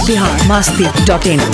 Bihar Masti dot in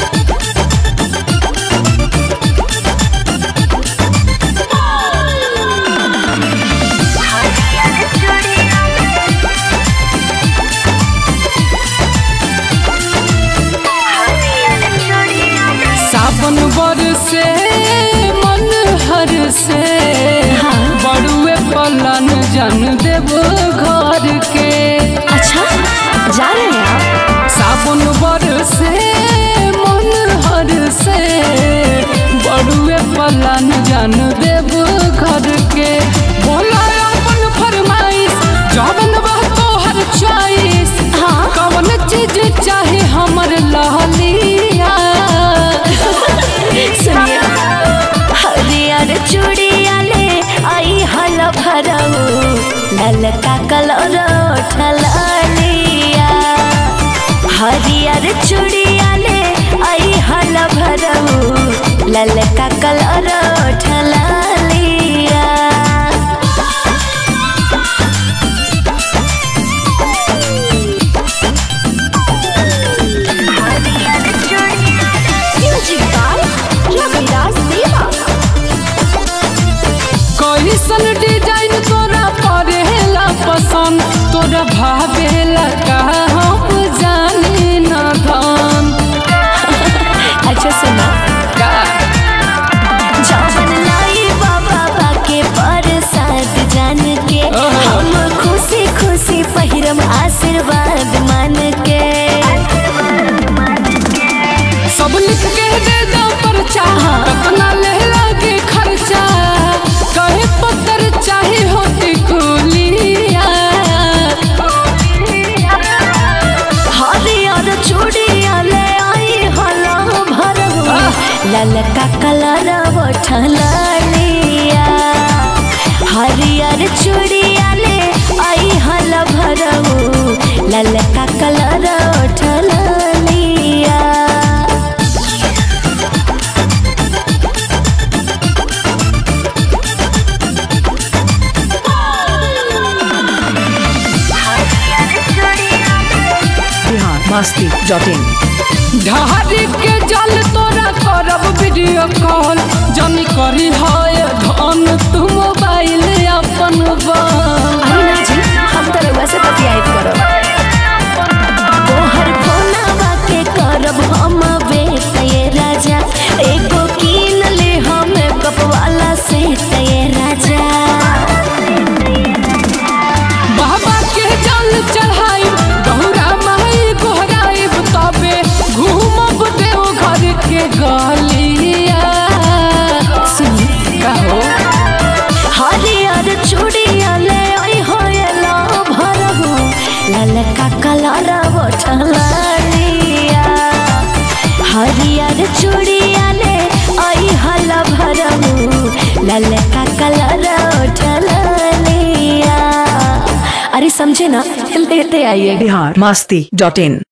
सावन बरसे मन हर से बड़ुए पलन जन देव घर के अच्छा जा रहे हैं आप सावन बरसे मन हर से बड़ुए पलन जन देव घर के बोला अपन फरमाइश जवन बा तोहर चॉइस हाँ। कवन चीज चाहे हमर लहलिया सुनिए हरियर चूड़िया ले आई हल भरऊ ललका कलर ठलिया हरियर चूड़िया ले आई हल भरऊ ललका कलर ठलिया म्यूजिक बाय रविराज देवा कैसन डिजाइन तोरा परेला पसंद तोरा भावेला का हम जानी न धन अच्छा सुना का जवन लाई बाबा बाके प्रसाद जान के ओहो। हम खुशी खुशी पहिरम आशीर्वाद मान के सब लिख के दे दो परचा कतना ले लागे खर्चा कहे पत्थर चाहे होती कुलिया हरियर चूड़िया ले आई हला भरहु ललका कलर लिया हरियर चूड़िया ले आई हल भरहु ललका कलर लिया बिहार मस्ती डॉट इन ढारी के जल तोरा करब वीडियो कॉल जनी करी है धन तू मोबाइल अपन बन अरे ना जी हम तो रउआ से बतियाइत करब तोहर फोनवा के करब हम बेट ये राजा एगो कीन ले हम कप वाला सेट ये राजा बाबा के जल चढ़ाई गौरा माई गोहराई तबे घूमब देव घर के गलिया सुनी कहो हरियर चूड़िया ले आई होयला भरहु ललका कलर लिया हरियर चूड़िया ले आई हल भरहु ललका कलर लिया अरे समझे ना लेते आइए बिहार मस्ती डॉट इन